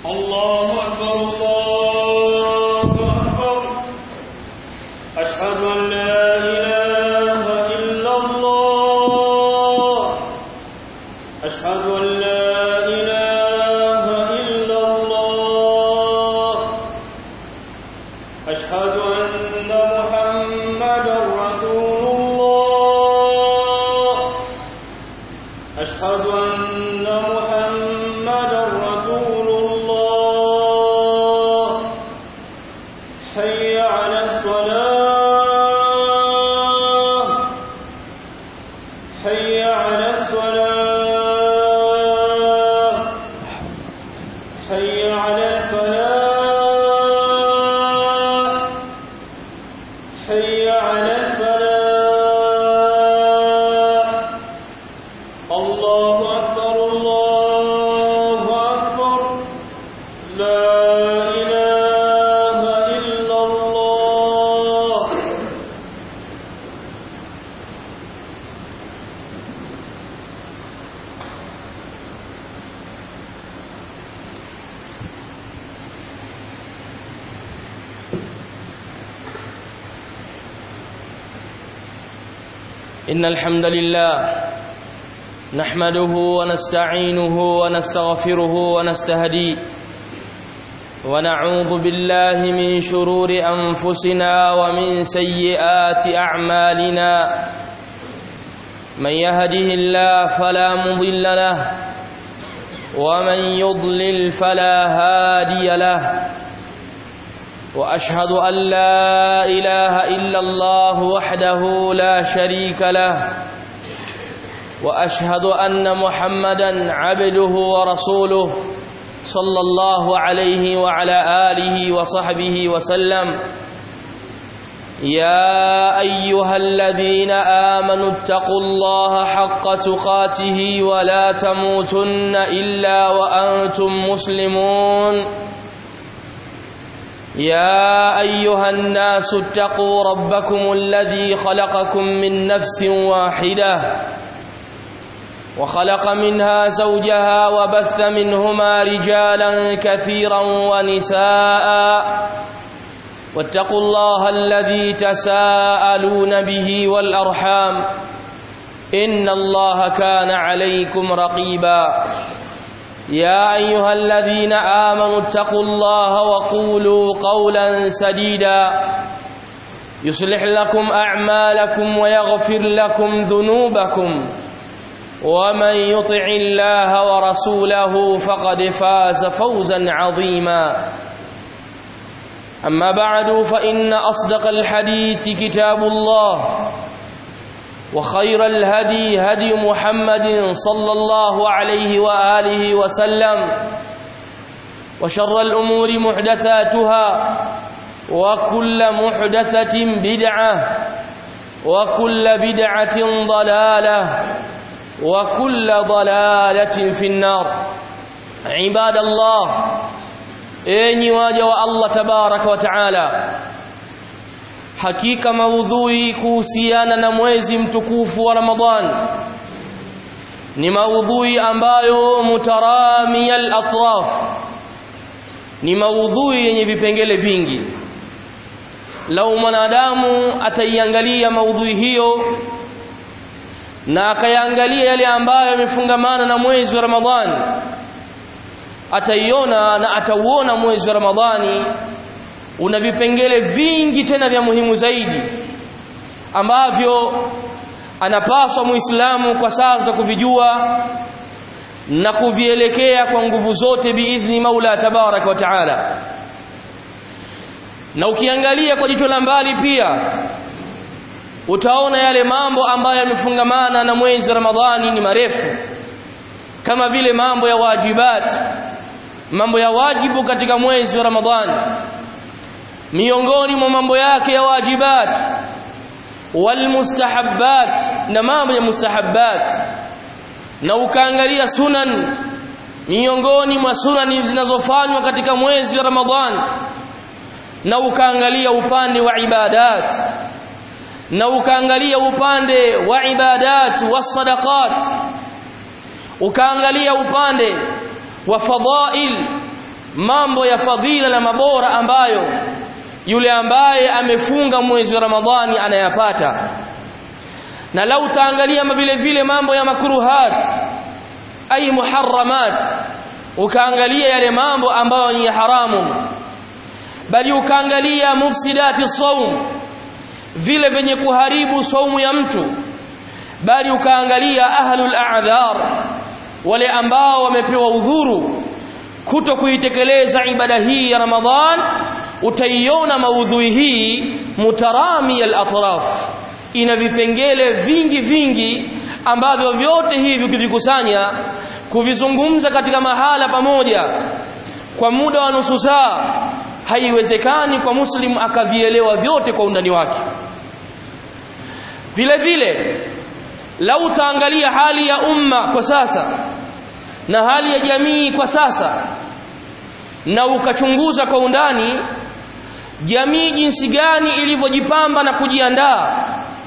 الله أكبر الله أكبر أشهد أن لا إله إلا الله أشهد أن لا إله إلا الله أشهد أن محمدا رسول الله أشهد أن محمدا رسول الله حي على الصلاة حي على الصلاة حي على الفلاح حي على الفلاح الله أكبر الله أكبر لا إله إلا الله إن الحمد لله نحمده ونستعينه ونستغفره ونستهديه ونعوذ بالله من شرور أنفسنا ومن سيئات أعمالنا من يهده الله فلا مضل له ومن يضلل فلا هادي له وأشهد أن لا إله إلا الله وحده لا شريك له وأشهد أن محمدا عبده ورسوله صلى الله عليه وعلى آله وصحبه وسلم يا أيها الذين آمنوا اتقوا الله حق تقاته ولا تموتن إلا وأنتم مسلمون يا أيها الناس اتقوا ربكم الذي خلقكم من نفس واحدة وخلق منها زوجها وبث منهما رجالا كثيرا ونساء واتقوا الله الذي تساءلون به والأرحام إن الله كان عليكم رقيبا يا أيها الذين آمنوا اتقوا الله وقولوا قولا سديدا يصلح لكم أعمالكم ويغفر لكم ذنوبكم ومن يطع الله ورسوله فقد فاز فوزا عظيما أما بعد فإن أصدق الحديث كتاب الله وخير الهدي هدي محمد صلى الله عليه وآله وسلم وشر الأمور محدثاتها وكل محدثة بدعة وكل بدعة ضلالة وكل ضلالة في النار عباد الله enyi waja wa Allah tabaraka wa taala hakika maudhui kuhusiana na mwezi mtukufu wa Ramadhan ni maudhui ambayo mutaramiyal atraf ni maudhui yenye vipengele vingi lau mwanadamu ataiangalia maudhui hiyo na akayaangalia yale ambayo yamefungamana na mwezi wa Ramadhani ataiona na atauona mwezi wa Ramadhani una vipengele vingi tena vya muhimu zaidi ambavyo anapaswa muislamu kwa sasa kuvijua na kuvielekea kwa nguvu zote biidhni Maula tabarak wa taala na ukiangalia kwa jicho la mbali pia utaona yale mambo ambayo yamefungamana na mwezi wa Ramadhani ni marefu kama vile mambo ya wajibat mambo ya wajibu katika mwezi wa Ramadhani miongoni mwa mambo yake ya wajibat walmustahabbat na mambo ya mustahabbat na ukaangalia sunan miongoni mwa sunani zinazofanywa katika mwezi wa Ramadhani na ukaangalia upande wa ibadat na ukaangalia upande wa ibadat wasadaqat ukaangalia upande wa fadail mambo ya fadhila na mabora ambayo yule ambaye amefunga mwezi wa Ramadhani anayapata na lau utaangalia vile vile mambo ya makruhat ay muharramat ukaangalia yale mambo ambayo ni haramu bali ukaangalia mufsidati saum vile venye kuharibu saumu ya mtu bali ukaangalia ahlul a'dhar wale ambao wamepewa udhuru kuto kuitekeleza ibada hii ya Ramadhan utaiona maudhui hii mutarami al-atraf ina vipengele vingi vingi ambavyo vyote hivi ukivikusanya kuvizungumza katika mahala pamoja kwa muda wa nusu saa haiwezekani kwa muslim akavielewa vyote kwa undani wake vile vile lau utaangalia hali ya umma kwa sasa na hali ya jamii kwa sasa na ukachunguza kwa undani jamii jinsi gani ilivyojipamba na kujiandaa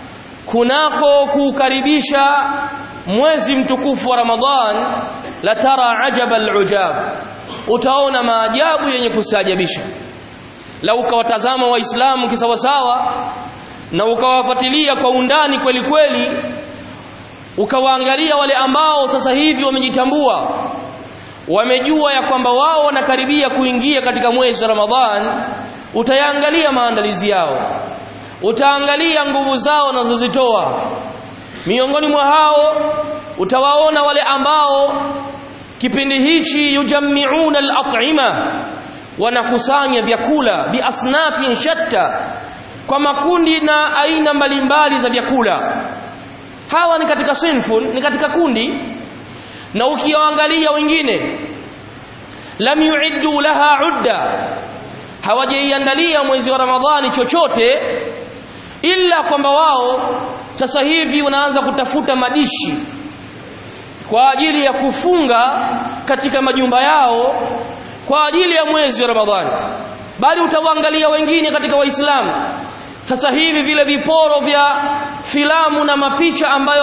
kunako kuukaribisha mwezi mtukufu wa Ramadhan la tara ajaba alujab utaona maajabu yenye kustaajabisha lau ukawatazama waislamu kisawasawa na ukawafuatilia kwa undani kweli kweli ukawaangalia wale ambao sasa hivi wamejitambua wamejua ya kwamba wao wanakaribia kuingia katika mwezi wa Ramadhan utayaangalia maandalizi yao utaangalia nguvu zao wanazozitoa miongoni mwa hao utawaona wale ambao kipindi hichi yujammiuna al-at'ima wanakusanya vyakula biasnafin shatta kwa makundi na aina mbalimbali za vyakula hawa ni katika sinfun ni katika kundi na ukiwaangalia wengine lam yuiddu laha udda hawajaiandalia mwezi wa ramadhani chochote ila kwamba wao sasa hivi wanaanza kutafuta madishi kwa ajili ya kufunga katika majumba yao kwa ajili ya mwezi wa ramadhani bali utawaangalia wengine katika waislamu sasa hivi vile viporo vya filamu na mapicha ambayo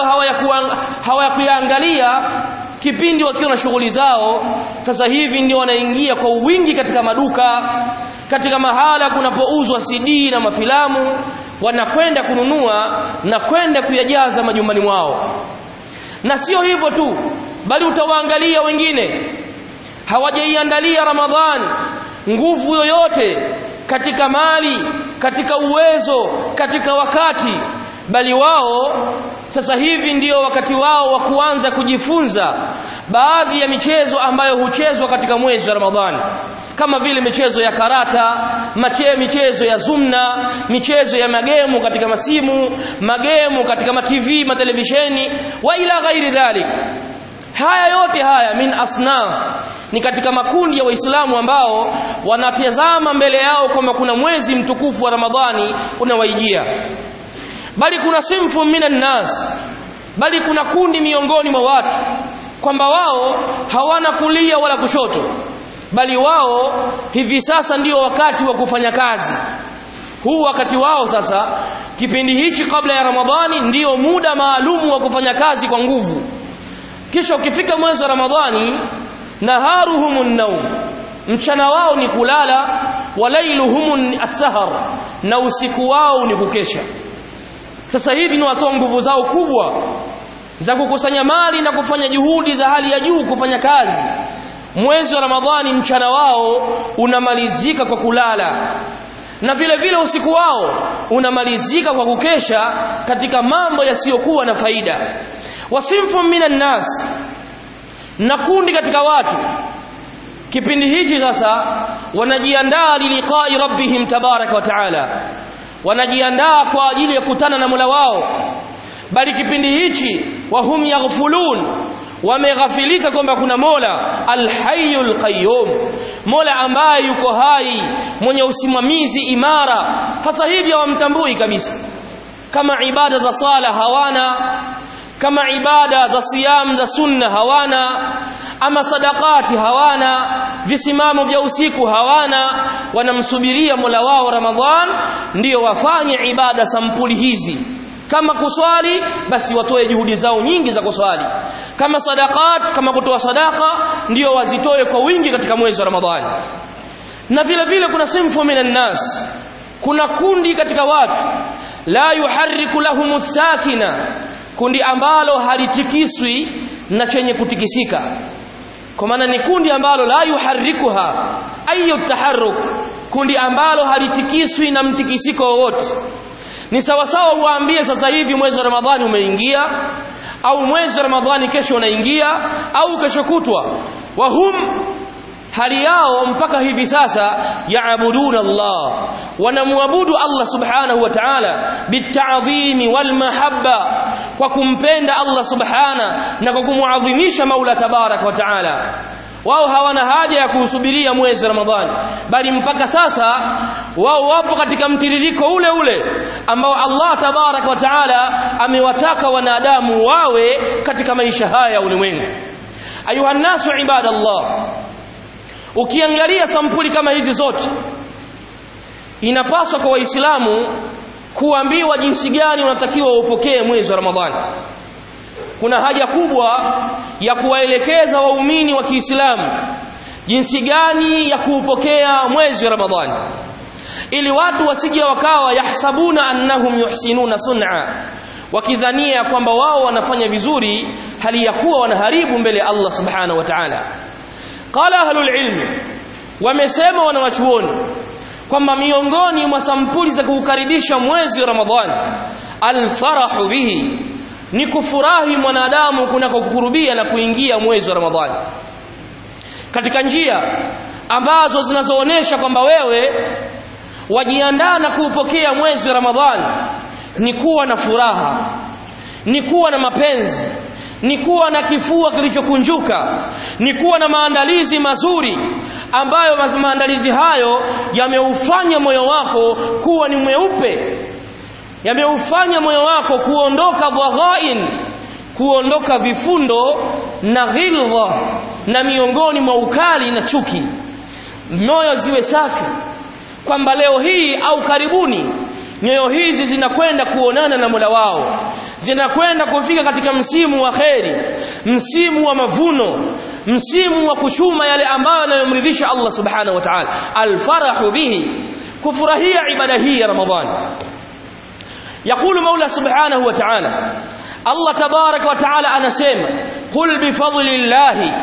hawayakuyaangalia kipindi wakiwa na shughuli zao sasa hivi ndio wanaingia kwa wingi katika maduka katika mahala kunapouzwa CD na mafilamu wanakwenda kununua na kwenda kuyajaza majumbani mwao na sio hivyo tu bali utawaangalia wengine hawajaiandalia Ramadhani nguvu yoyote katika mali katika uwezo katika wakati bali wao sasa hivi ndio wakati wao wa kuanza kujifunza baadhi ya michezo ambayo huchezwa katika mwezi wa Ramadhani kama vile michezo ya karata mache michezo ya zumna michezo ya magemu katika masimu magemu katika matv matelevisheni wa ila ghairi dhalik haya yote haya min asnaf ni katika makundi ya waislamu ambao wanatazama mbele yao kwamba kuna mwezi mtukufu wa ramadhani unawaijia bali kuna simfu minan nas bali kuna kundi miongoni mwa watu kwamba wao hawana kulia wala kushoto bali wao hivi sasa ndio wakati wa kufanya kazi huu wakati wao sasa kipindi hichi kabla ya ramadhani ndio muda maalumu wa kufanya kazi kwa nguvu kisha ukifika mwezi wa ramadhani naharuhumun naum mchana wao ni kulala walailuhumun as-sahar na usiku wao ni kukesha sasa hivi ni watoa nguvu zao kubwa za kukusanya mali na kufanya juhudi za hali ya juu kufanya kazi mwezi wa ramadhani mchana wao unamalizika kwa kulala na vile vile usiku wao unamalizika kwa kukesha katika mambo yasiyokuwa na faida wasimfu minan nas na kundi katika watu kipindi hichi sasa wanajiandaa liliqai rabbihim tabaraka wa taala wanajiandaa kwa ajili ya kutana na Mola wao bali kipindi hichi wahum yaghfulun wameghafilika kwamba kuna Mola alhayyul qayyum Mola ambaye yuko hai mwenye usimamizi imara hasa hivi hawamtambui kabisa kama ibada za sala hawana kama ibada za siyam za sunna hawana ama sadakati hawana visimamo vya usiku hawana wanamsubiria Mola wao Ramadhan ndio wafanye ibada sampuli hizi kama kuswali basi watoe juhudi zao nyingi za kuswali kama sadakat kama kutoa sadaka ndio wazitoe kwa wingi katika mwezi wa Ramadhani na vile vile kuna sinfu minan nas kuna kundi katika watu la yuharriku lahum sakina kundi ambalo halitikiswi na chenye kutikisika kwa maana ni kundi ambalo la yuharrikuha ayu taharruk kundi ambalo halitikiswi na mtikisiko wowote ni sawasawa uwaambie sasa hivi mwezi wa ramadhani umeingia au mwezi wa ramadhani kesho unaingia au kesho kutwa wahum hali yao mpaka hivi sasa yaabuduna Allah wanamwabudu Allah subhanahu wa ta'ala bit'adhimi wal mahabba kwa kumpenda Allah subhana na kwa kumuadhimisha Maula tabarak wa ta'ala wao hawana haja ya kusubiria mwezi Ramadhani bali mpaka sasa wao wapo katika mtiririko ule ule ambao Allah tabarak wa taala amewataka wanadamu wawe katika maisha haya ya ulimwengu ayuha nasu ibadallah ukiangalia sampuli kama hizi zote inapaswa kwa waislamu kuambiwa jinsi gani unatakiwa upokee mwezi wa Ramadhani kuna haja kubwa ya kuwaelekeza waumini wa Kiislamu jinsi gani ya kuupokea mwezi wa Ramadhani ili watu wasije wakawa yahsabuna annahum yuhsinuna sun'a wakidhania kwamba wao wanafanya vizuri hali ya kuwa wanaharibu mbele ya Allah subhanahu wa ta'ala qala ahlul ilm wamesema wanawachuoni kwamba miongoni mwa sampuli za kuukaribisha mwezi wa Ramadhani alfarahu bihi ni kufurahi mwanadamu kunakokurubia na kuingia mwezi wa Ramadhani katika njia ambazo zinazoonesha kwamba wewe wajiandaa na kuupokea mwezi wa Ramadhani ni kuwa na furaha ni kuwa na mapenzi ni kuwa na kifua kilichokunjuka ni kuwa na maandalizi mazuri ambayo maandalizi hayo yameufanya moyo wako kuwa ni mweupe yameufanya moyo wako kuondoka dhaghain kuondoka vifundo na ghilza na miongoni mwa ukali na chuki moyo ziwe safi kwamba leo hii au karibuni nyoyo hizi zinakwenda kuonana na Mola wao zinakwenda kufika katika msimu wa kheri msimu wa mavuno msimu wa kuchuma yale ambayo yanayomridhisha Allah subhanahu wa ta'ala alfarahu bihi kufurahia ibada hii ya ramadhani يقول مولى سبحانه وتعالى الله تبارك وتعالى أنا سيما قل بفضل الله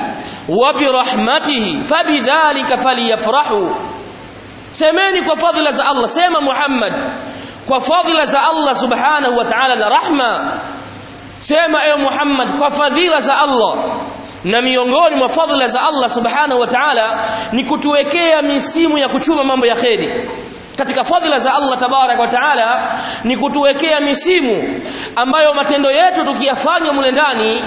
وبرحمته فبذلك فليفرحوا سيماني وفضل ذا الله سيما محمد وفضل ذا الله سبحانه وتعالى رحمة سيما يا محمد وفضل ذا الله na miongoni mwa fadhila za Allah subhanahu wa ta'ala ni kutuwekea misimu ya kuchuma mambo ya kheri katika fadhila za Allah tabarak wa taala ni kutuwekea misimu ambayo matendo yetu tukiyafanya mule ndani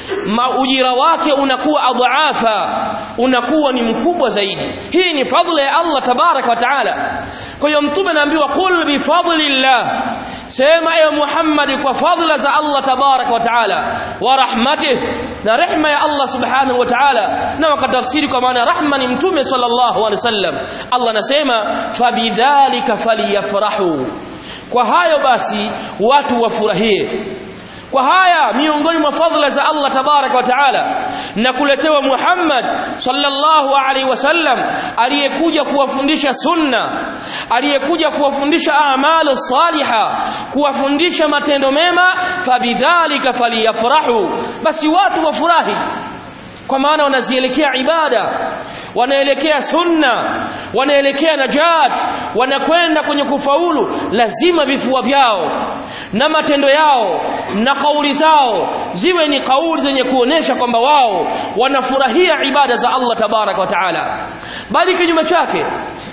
ujira wake unakuwa adhaafa unakuwa ni mkubwa zaidi hii ni fadhila ya Allah tabarak wa taala kwa hiyo mtume anaambiwa qul bi fadlillah sema ewe Muhammad kwa fadhila za Allah tabarak wa taala wa rahmatih na rehma ya Allah subhanahu wa ta'ala na wakatafsiri kwa maana rahma ni mtume sallallahu alaihi wasallam Allah anasema fabidhalika falyafrahu kwa hayo basi watu wafurahie kwa haya miongoni mwa fadhila za Allah tabarak wa taala na kuletewa Muhammad sallallahu alaihi wasallam aliyekuja kuwafundisha sunna aliyekuja kuwafundisha a'malu saliha kuwafundisha matendo mema fabidhalika faliyafrahu basi watu wafurahi kwa maana wanazielekea ibada wanaelekea sunna wanaelekea najat wanakwenda kwenye kufaulu lazima vifua vyao na matendo yao na kauli zao ziwe ni kauli zenye kuonesha kwamba wao wanafurahia ibada za Allah tabarak wa taala bali kinyume chake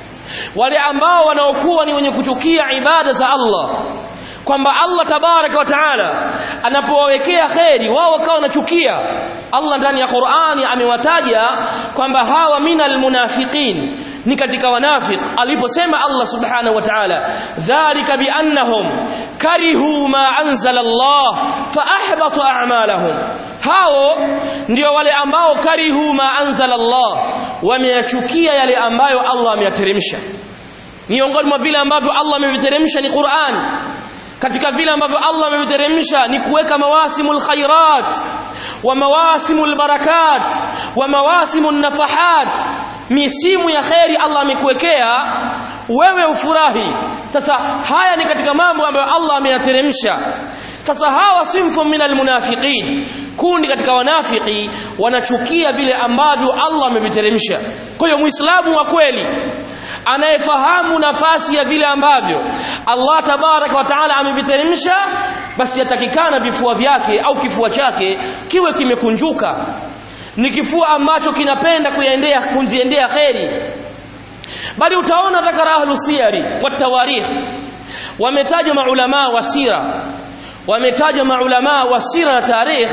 wale ambao wanaokuwa ni wenye kuchukia ibada za Allah kwamba Allah tabaraka wa taala anapowawekea kheri wao wakawa wanachukia Allah ndani ya Qur'ani amewataja kwamba hawa minal munafiqin ni katika wanafiq aliposema Allah subhanahu wa ta'ala dhalika biannahum karihu ma anzala Allah fa ahbata a'malahum hao ndio wale ambao karihu ma anzala Allah wameyachukia yale ambayo Allah ameyateremsha miongoni mwa vile ambavyo Allah ameviteremsha ni Qur'an katika vile ambavyo Allah ameviteremsha ni kuweka mawasimul khairat wa mawasimul barakat wa mawasimul nafahat misimu ya kheri Allah amekuwekea wewe ufurahi sasa haya ni katika mambo ambayo Allah ameyateremsha sasa hawa simfu minal munafiqin kundi katika wanafiki wanachukia vile ambavyo Allah ameviteremsha kwa hiyo muislamu wa kweli anayefahamu nafasi ya vile ambavyo Allah tabaraka wa taala ameviteremsha basi yatakikana vifua vyake au kifua chake kiwe kimekunjuka ni kifua ambacho kinapenda kuyaendea kunziendea kheri bali utaona dhakara ahlu siyari wa tawarikh wametaja maulama wa sira wametaja maulama wa sira na tarikh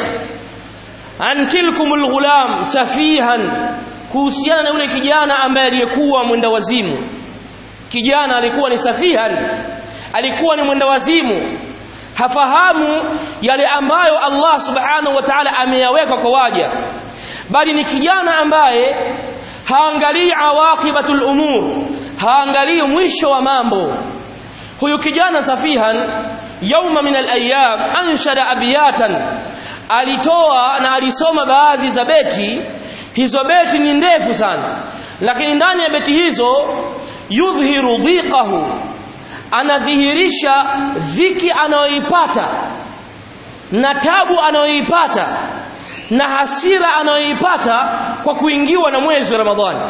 an tilkumul ghulam safihan kuhusiana na yule kijana ambaye aliyekuwa mwenda wazimu kijana alikuwa ni safihan alikuwa ni mwenda wazimu hafahamu yale ambayo Allah subhanahu wa ta'ala ameyaweka kwa waja bali ni kijana ambaye haangalii awaqibatul umur haangalii mwisho wa mambo huyu kijana safihan yauma min al-ayyam anshada abiyatan alitoa na alisoma baadhi za beti hizo beti ni ndefu sana lakini ndani ya beti hizo yudhihiru dhiqahu anadhihirisha dhiki anayoipata na tabu anayoipata na hasira anayoipata kwa kuingiwa na mwezi wa Ramadhani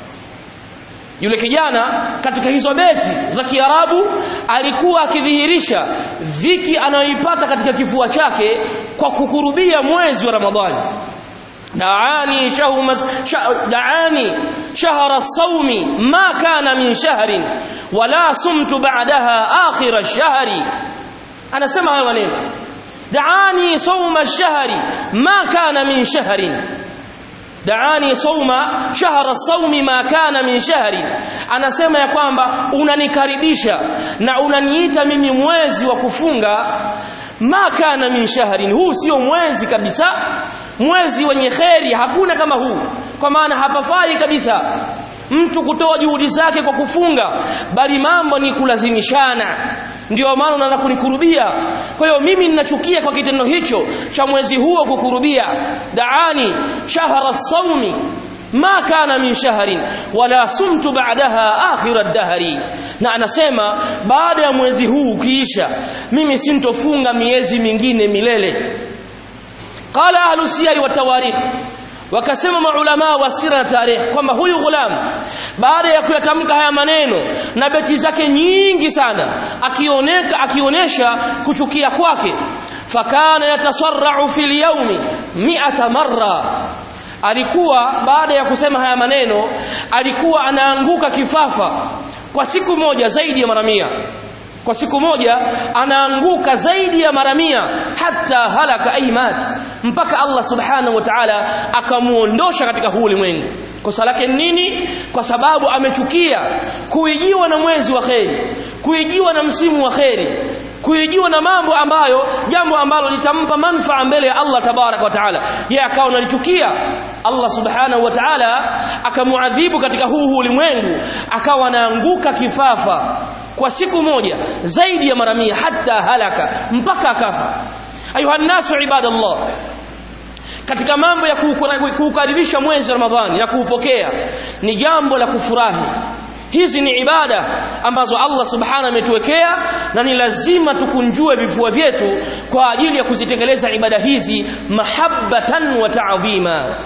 yule kijana katika hizo beti za Kiarabu alikuwa akidhihirisha dhiki anayoipata katika kifua chake kwa kukurubia mwezi wa Ramadhani دعاني شهر دعاني شهر الصوم ما كان من شهر ولا صمت بعدها آخر الشهر أنا سمع ولين دعاني صوم الشهر ما كان من شهر دعاني صوم شهر الصوم ما كان من شهر anasema ya kwamba unanikaribisha na unaniita mimi mwezi wa kufunga ma kana min shahrin huu sio mwezi kabisa mwezi wenye kheri hakuna kama huu kwa maana hapafai kabisa mtu kutoa juhudi zake kwa kufunga bali mambo ni kulazimishana ndio maana unaanza kunikurubia kwa hiyo mimi ninachukia kwa kitendo hicho cha mwezi huo kukurubia daani shahra saumi ma kana min shahrin wala sumtu ba'daha akhir ad-dahri na anasema baada ya mwezi huu ukiisha mimi sintofunga miezi mingine milele qala ahlu siyari wa tawarikh wakasema maulama wa sira na tarikh kwamba huyu ghulam baada ya kuyatamka haya maneno na beti zake nyingi sana akioneka akionesha kuchukia kwake fakana yatasarra'u fil yawmi mi'ata marra alikuwa baada ya kusema haya maneno alikuwa anaanguka kifafa kwa siku moja zaidi ya mara mia kwa siku moja anaanguka zaidi ya mara mia hata halaka aimat mpaka Allah subhanahu wa ta'ala akamuondosha katika huu ulimwengu kosa lake nini kwa sababu amechukia kuijiwa na mwezi wa kheri kuijiwa na msimu wa kheri kuijiwa na mambo ambayo jambo ambalo litampa manufaa mbele ya Allah tabarak wa taala yeye akawa analichukia Allah subhanahu wa taala akamuadhibu katika huu ulimwengu akawa anaanguka kifafa kwa siku moja zaidi ya mara mia hata halaka mpaka akafa ayuha nasu ibadallah katika mambo ya kuukaribisha mwezi wa Ramadhani na kuupokea ni jambo la kufurahi hizi ni ibada ambazo Allah subhanahu ametuwekea na ni lazima tukunjue vifua vyetu kwa ajili ya kuzitekeleza ibada hizi mahabbatan wa ta'zima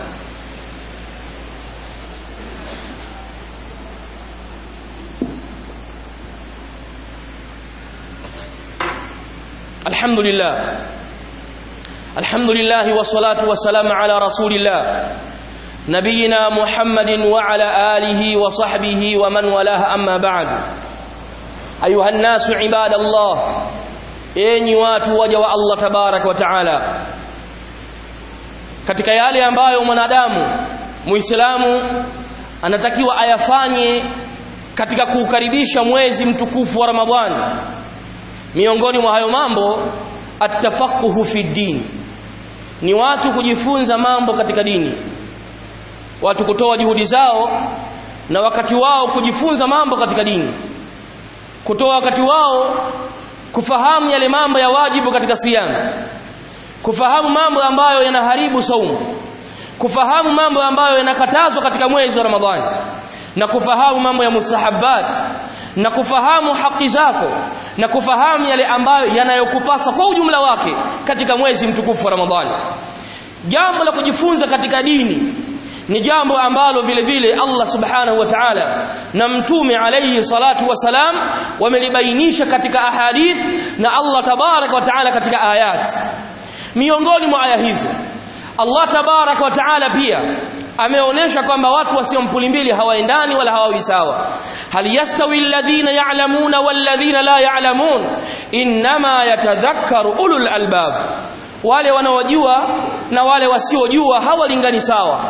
الحمد لله الحمد لله والصلاة والسلام على رسول الله نبينا محمد وعلى آله وصحبه ومن والاه أما بعد أيها الناس عباد الله enyi watu waja wa Allah tabarak wa taala katika yale ambayo mwanadamu muislamu anatakiwa ayafanye katika kuukaribisha mwezi mtukufu wa Ramadhani miongoni mwa hayo mambo atafaquhu fi din ni watu kujifunza mambo katika dini watu kutoa juhudi zao na wakati wao kujifunza mambo katika dini kutoa wakati wao kufahamu yale mambo ya wajibu katika siyam kufahamu mambo ambayo yanaharibu saumu kufahamu mambo ambayo yanakatazwa katika mwezi wa Ramadhani na kufahamu mambo ya mustahabbat na kufahamu haki zako na kufahamu yale ambayo yanayokupasa kwa ujumla wake katika mwezi mtukufu wa Ramadhani jambo la kujifunza katika dini ni jambo ambalo vile vile Allah subhanahu wa ta'ala na mtume alayhi salatu wasalam wamelibainisha katika ahadith na Allah tabarak wa ta'ala katika ayat miongoni mwa aya hizo Allah tabarak wa ta'ala pia ameonesha kwamba watu wasiomпули mbili hawaendani wala hawawi sawa hal yastawi alladhina ya'lamuna walladhina la ya'lamun inma yatadhakkaru ulul albab wale wanaojua na wale wasiojua hawalingani sawa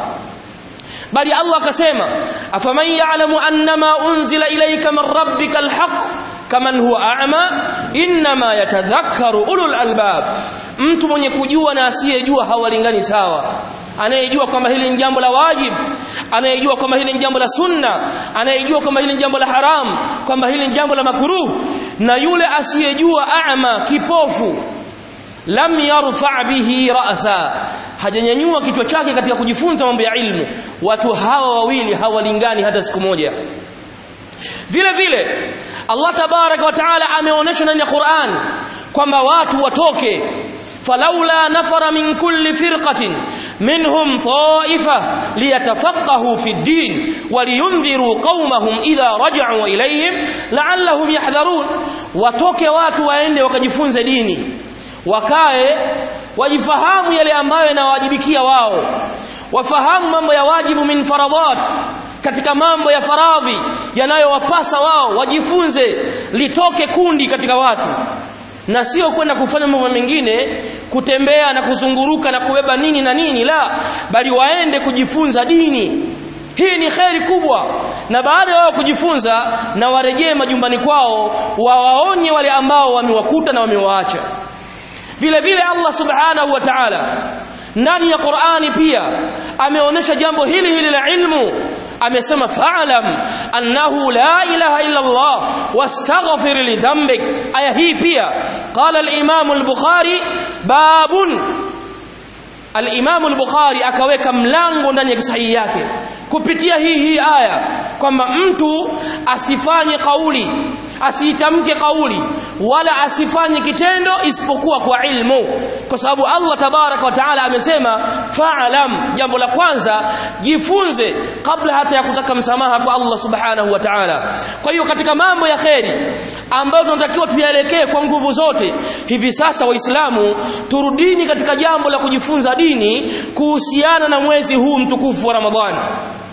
bali Allah akasema afaman ya'lamu annama unzila ilayka min rabbika alhaq kaman huwa a'ma inma yatadhakkaru ulul albab mtu mwenye kujua na asiyejua hawalingani sawa anayejua kwamba hili ni jambo la wajib anayejua kwamba hili ni jambo la sunna anayejua kwamba hili ni jambo la haram kwamba hili ni jambo la makruh na yule asiyejua a'ma kipofu lam yarfa bihi ra'sa hajanyanyua kichwa chake katika kujifunza mambo ya ilmu watu hawa wawili hawalingani hata siku moja vile vile Allah tabaraka wa taala ameonyesha ndani ya Qur'an kwamba watu watoke falaula nafara min kulli firqatin minhum ta'ifa liyatafaqahu fi ad-din waliyunziru qaumahum idha raja'u ilayhim la'allahum yahdharun watoke watu waende wakajifunze dini wakae wajifahamu yale ambayo yanawajibikia wao wafahamu mambo ya wajibu min faradat katika mambo ya faradhi yanayowapasa wao wajifunze litoke kundi katika watu na sio kwenda kufanya mambo mengine kutembea na kuzunguruka na kubeba nini na nini la bali waende kujifunza dini hii ni kheri kubwa na baada ya wao kujifunza na warejee majumbani kwao wawaonye wale ambao wamewakuta na wamewaacha vile vile Allah subhanahu wa ta'ala ndani ya Qur'ani pia ameonyesha jambo hili hili la ilmu amesema fa'lam annahu la ilaha illa Allah wastaghfir li dhanbik aya hii pia qala al-imam al-bukhari babun al-imam al-bukhari akaweka mlango ndani ya sahihi yake kupitia hii hii aya kwamba mtu asifanye kauli asiitamke kauli wala asifanye kitendo isipokuwa kwa ilmu kwa sababu Allah tabarak wa taala amesema fa'lam jambo la kwanza jifunze kabla hata ya kutaka msamaha kwa Allah subhanahu wa ta'ala kwa hiyo katika mambo ya kheri ambayo tunatakiwa tuyaelekee kwa nguvu zote hivi sasa waislamu turudini katika jambo la kujifunza dini kuhusiana na mwezi huu mtukufu wa Ramadhani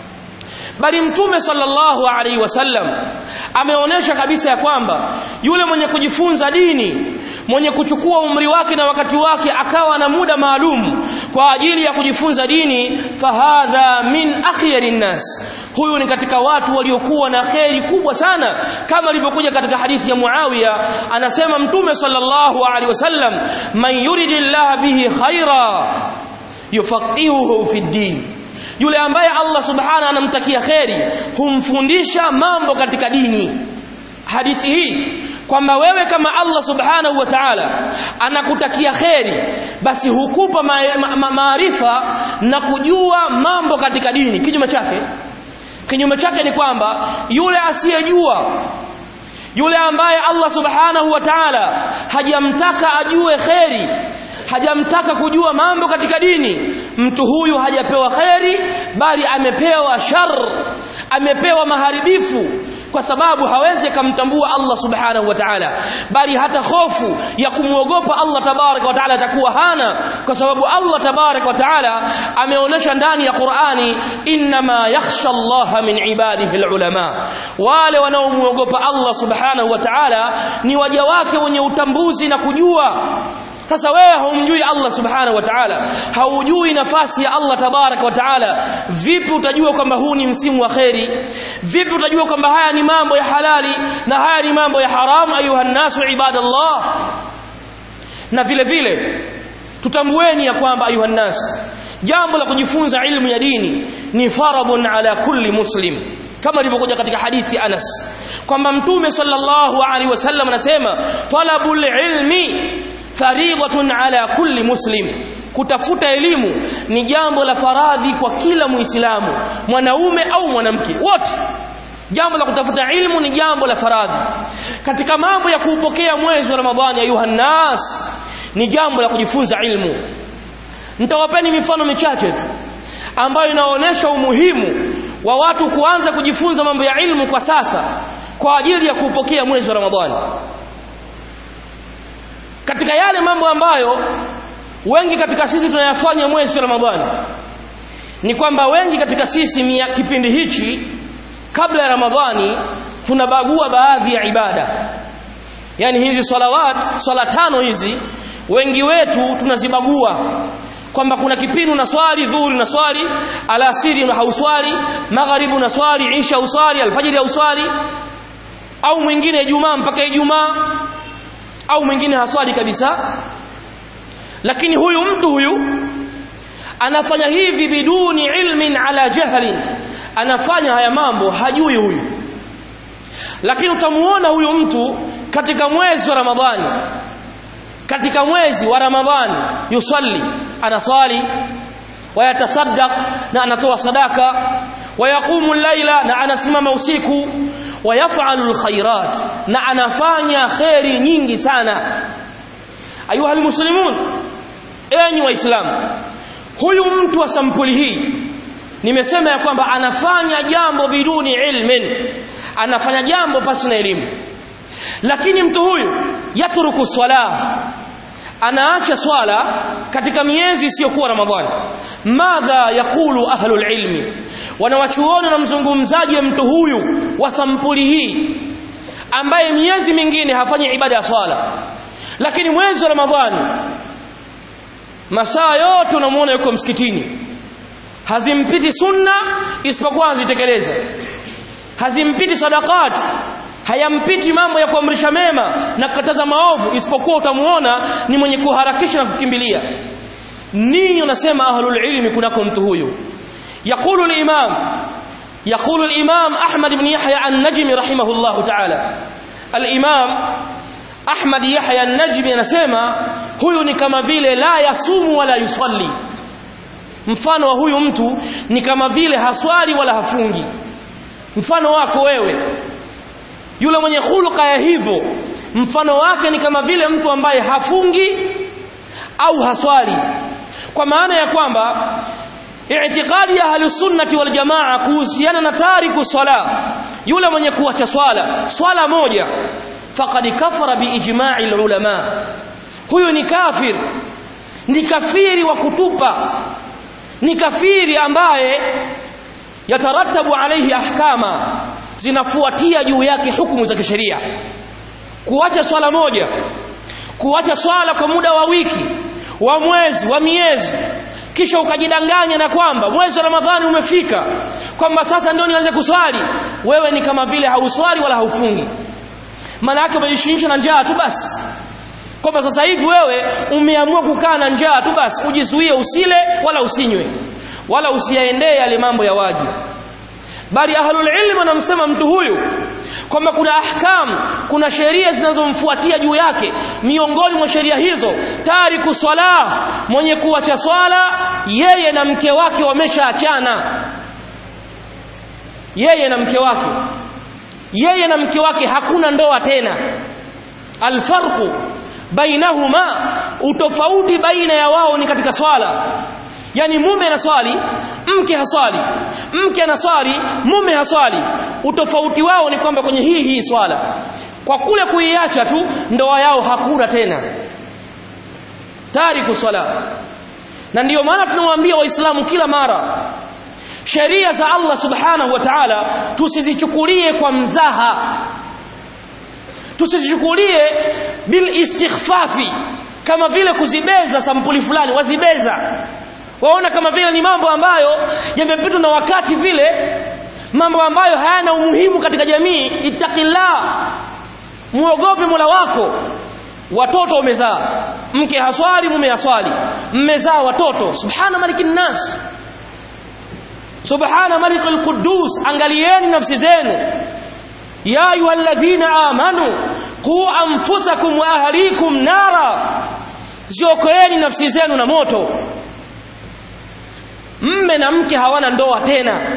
bali mtume sallallahu alaihi wasallam ameonesha kabisa ya kwamba yule mwenye kujifunza dini mwenye kuchukua umri wake na wakati wake akawa na muda maalum kwa ajili ya kujifunza dini fahadha min akhyarin nas huyu ni katika watu waliokuwa na kheri kubwa sana kama ilivyokuja katika hadithi ya Muawiya anasema mtume sallallahu alaihi wasallam man yuridillah bihi khaira yufaqihuhu fi din yule ambaye Allah subhanahu anamtakia kheri humfundisha mambo katika dini hadithi hii kwamba wewe kama Allah subhanahu wa ta'ala anakutakia kheri basi hukupa maarifa ma, ma, na kujua mambo katika dini kinyume chake kinyume chake ni kwamba yule asiyejua yule ambaye Allah subhanahu wa ta'ala hajamtaka ajue kheri hajamtaka kujua mambo katika dini mtu huyu hajapewa kheri bali amepewa shar amepewa maharibifu kwa sababu hawezi kumtambua Allah subhanahu wa ta'ala bali hata hofu ya kumwogopa Allah tabaraka wa ta'ala atakuwa hana kwa sababu Allah tabaraka wa ta'ala ameonyesha ndani ya Qur'ani inma yakhsha Allah min ibadihi alulama wale wanaomwogopa Allah subhanahu wa ta'ala ni waja wake wenye utambuzi na kujua sasa wewe haumjui Allah subhanahu wa ta'ala haujui nafasi ya Allah tabarak wa ta'ala vipi utajua kwamba huu ni msimu wa kheri vipi utajua kwamba haya ni mambo ya halali na haya ni mambo ya haramu ayuha nasu ibadallah na vile vile tutambueni ya kwamba ayuha nas jambo la kujifunza ilmu ya dini ni faradun ala kulli muslim kama ilivyokuja katika hadithi Anas kwamba mtume sallallahu alaihi wasallam anasema talabul ilmi faridatun ala kulli muslim kutafuta elimu ni jambo la faradhi kwa kila muislamu mwanaume au mwanamke wote jambo la kutafuta ilmu ni jambo la faradhi katika mambo ya kuupokea mwezi wa ramadhani ayuha nas ni jambo la kujifunza ilmu nitawapeni mifano michache tu ambayo inaonyesha umuhimu wa watu kuanza kujifunza mambo ya ilmu kwa sasa kwa ajili ya kuupokea mwezi wa ramadhani katika yale mambo ambayo wengi katika sisi tunayafanya mwezi wa ramadhani ni kwamba wengi katika sisi mia kipindi hichi kabla ya ramadhani tunabagua baadhi ya ibada yani hizi salawat swala tano hizi wengi wetu tunazibagua kwamba kuna kipindi na swali dhuhuri na swali alasiri hauswali magharibu na swali isha uswali alfajiri hauswali au mwingine ijumaa mpaka ijumaa au mwingine haswali kabisa lakini huyu mtu huyu anafanya hivi biduni ilmin ala jahlin anafanya haya mambo hajui huyu lakini utamuona huyu mtu katika mwezi wa ramadhani katika mwezi wa ramadhani yusalli anaswali wayatasaddaq na anatoa sadaka wayaqumu llaila na anasimama usiku wayafalu lkhairat na anafanya kheri nyingi sana ayuha almuslimun enyi waislamu huyu mtu wa sampuli hii nimesema ya kwamba anafanya jambo biduni ilmin anafanya jambo pasi na elimu lakini mtu huyu yatruku swala anaacha swala katika miezi isiyokuwa ramadhani madha yaqulu ahlul ilmi wanawachuoni na mzungumzaji mtu huyu wa sampuli hii ambaye miezi mingine hafanyi ibada ya swala lakini mwezi wa ramadhani masaa yote unamuona yuko msikitini hazimpiti sunna isipokuwa azitekeleza hazimpiti sadakati hayampiti mambo ya kuamrisha mema na kukataza maovu isipokuwa utamuona ni mwenye kuharakisha na kukimbilia nini unasema ahlul ilmi kunako mtu huyu يقول الإمام يقول الإمام أحمد بن يحيى النجمي رحمه الله تعالى الإمام أحمد يحيى النجمي anasema huyu ni kama vile la yasumu wala yusalli mfano wa huyu mtu ni kama vile haswali wala hafungi mfano wako wewe yule mwenye khuluqa ya hivyo mfano wake ni kama vile mtu ambaye hafungi au haswali kwa maana ya kwamba i'tiqadi ya ahli sunnati wal jamaa kuhusiana na tariku swala yule mwenye kuacha swala swala moja faqad kafara biijma'i ulama huyu ni kafir ni kafiri wa kutupa ni kafiri ambaye yatarattabu alayhi ahkama zinafuatia juu yake hukumu za kisheria kuacha swala moja kuacha swala kwa muda wa wiki wa mwezi wa miezi kisha ukajidanganya na kwamba mwezi wa Ramadhani umefika kwamba sasa ndio nianze kuswali wewe ni kama vile hauswali wala haufungi maana yake umejishinisha na njaa tu basi kwamba sasa hivi wewe umeamua kukaa na njaa tu basi ujizuie usile wala usinywe wala usiyaendee yale mambo ya wajibu bali ahlul ilm wanamsema mtu huyu kwamba kuna ahkam kuna sheria zinazomfuatia juu yake miongoni mwa sheria hizo tariku swala mwenye kuacha swala yeye na mke wake wameshaachana yeye na mke wake yeye na mke wake hakuna ndoa tena alfarqu bainahuma utofauti baina ya wao ni katika swala yani mume anaswali mke haswali mke anaswali mume haswali utofauti wao ni kwamba kwenye hii hii swala kwa kule kuiacha tu ndoa yao hakuna tena tariku swala na ndiyo maana tunawaambia waislamu kila mara sheria za Allah subhanahu wa ta'ala tusizichukulie kwa mzaha tusizichukulie bil istighfafi kama vile kuzibeza sampuli fulani wazibeza waona kama vile ni mambo ambayo yamepitwa na wakati vile mambo ambayo hayana umuhimu katika jamii ittaqillah muogope Mola wako watoto umezaa mke haswali mume haswali mmezaa watoto subhana malikin nas subhana malikul quddus angalieni nafsi zenu ya ayyuhalladhina amanu qu anfusakum wa ahlikum nara ziokoeni nafsi zenu na moto mme na mke hawana ndoa tena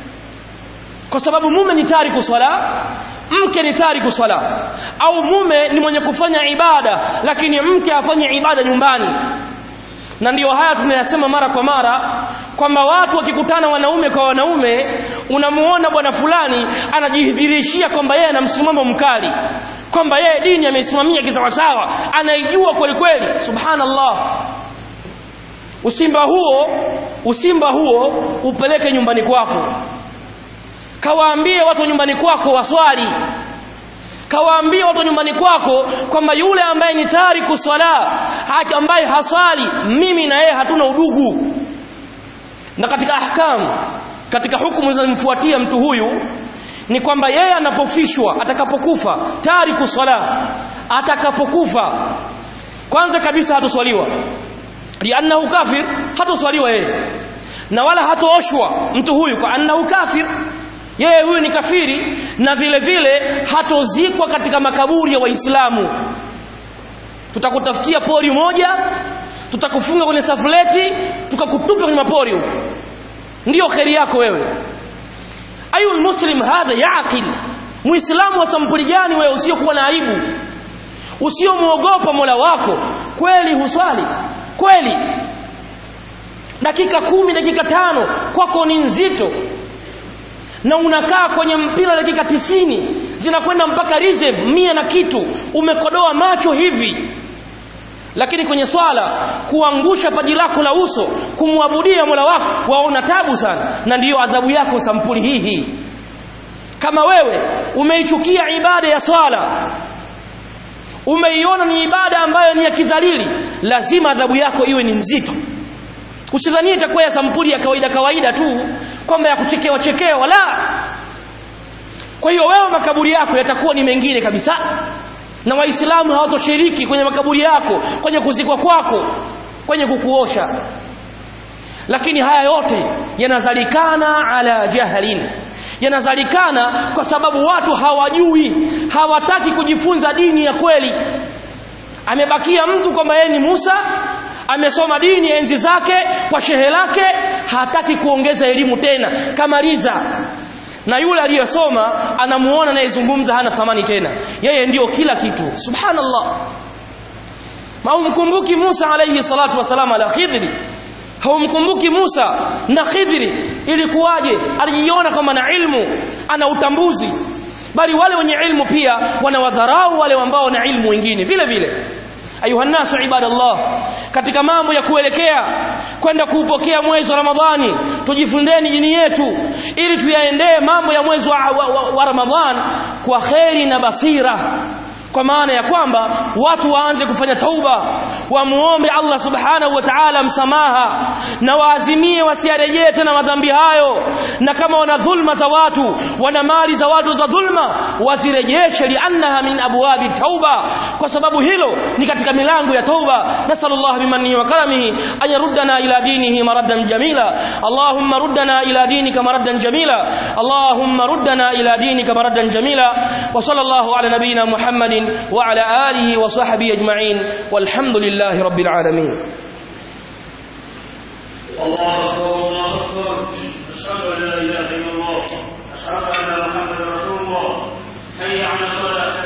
kwa sababu mume ni tariku swala mke ni tariku swala au mume ni mwenye kufanya ibada lakini mke afanye ibada nyumbani na ndiyo haya tunayasema mara kwa mara kwamba watu wakikutana wanaume kwa wanaume unamuona bwana fulani anajidhihirishia kwamba yeye ana msimamo mkali kwamba yeye dini ameisimamia kisawasawa anaijua kweli kweli subhanallah usimba huo usimba huo upeleke nyumbani kwako kawaambie watu nyumbani kwako waswali kawaambie watu nyumbani kwako kwamba yule ambaye ni tariku swala ambaye haswali mimi na yeye hatuna udugu na katika ahkam katika hukumu zinazomfuatia mtu huyu ni kwamba yeye anapofishwa atakapokufa tariku swala atakapokufa kwanza kabisa hatoswaliwa liannahu kafir hatoswaliwa yeye na wala hatooshwa mtu huyu kwa annahu kafir yeye huyu ni kafiri na vile vile hatozikwa katika makaburi ya waislamu tutakutafutia pori moja tutakufunga kwenye safuleti tukakutupa kwenye mapori huko ndiyo kheri yako wewe ayul muslim hadha yaqil muislamu wa sampuli gani wewe usiokuwa na aibu usiomwogopa mola wako kweli huswali kweli dakika kumi dakika tano kwako ni nzito na unakaa kwenye mpira dakika tisini zinakwenda mpaka reserve mia na kitu umekodoa macho hivi lakini kwenye swala kuangusha paji lako la uso kumwabudia mola wako waona tabu sana na ndiyo adhabu yako sampuli hii hii kama wewe umeichukia ibada ya swala umeiona ni ibada ambayo ni ya kidhalili lazima adhabu yako iwe ni nzito usidhanie itakuwa ya sampuli ya kawaida kawaida tu kwamba ya kuchekewa chekewa la kwa hiyo wewe makaburi yako yatakuwa ni mengine kabisa na waislamu hawatoshiriki kwenye makaburi yako kwenye kuzikwa kwako kwenye kukuosha lakini haya yote yanazalikana ala jahlin yanazalikana kwa sababu watu hawajui hawataki kujifunza dini ya kweli amebakia mtu kwamba yeye ni Musa amesoma dini enzi zake kwa shehe lake hataki kuongeza elimu tena kamaliza na yule aliyesoma anamuona anayezungumza hana thamani tena yeye ndiyo kila kitu subhanallah haumkumbuki Musa alayhi salatu wasalam ala Khidri haumkumbuki Musa na Khidri ilikuwaje alijiona kama na ilmu ana utambuzi bali wale wenye ilmu pia wanawadharau wale ambao na ilmu wengine vile vile ayuha nasu ibadallah katika mambo ya kuelekea kwenda kuupokea mwezi wa Ramadhani tujifundeni dini yetu ili tuyaendee mambo ya mwezi wa, wa, wa, wa Ramadhan kwa kheri na basira kwa maana ya kwamba watu waanze kufanya tauba wamuombe Allah subhanahu wa ta'ala msamaha na waazimie wasiarejee tena madhambi hayo na kama wana dhulma za watu wana mali za watu za dhulma wazirejeshe liannaha min abwabi tauba kwa sababu hilo ni katika milango ya tauba nasallallahu bimannihi wa karamihi an yaruddana ila dinihi maraddan jamila allahumma ruddana ila dinika maraddan jamila allahumma ruddana ila dinika maraddan jamila wa sallallahu ala nabiyyina muhammadin وعلى آله وصحبه أجمعين والحمد لله رب العالمين الله أكبر الله أكبر أشهد أن لا إله إلا الله أشهد أن محمدا رسول الله حي على الصلاة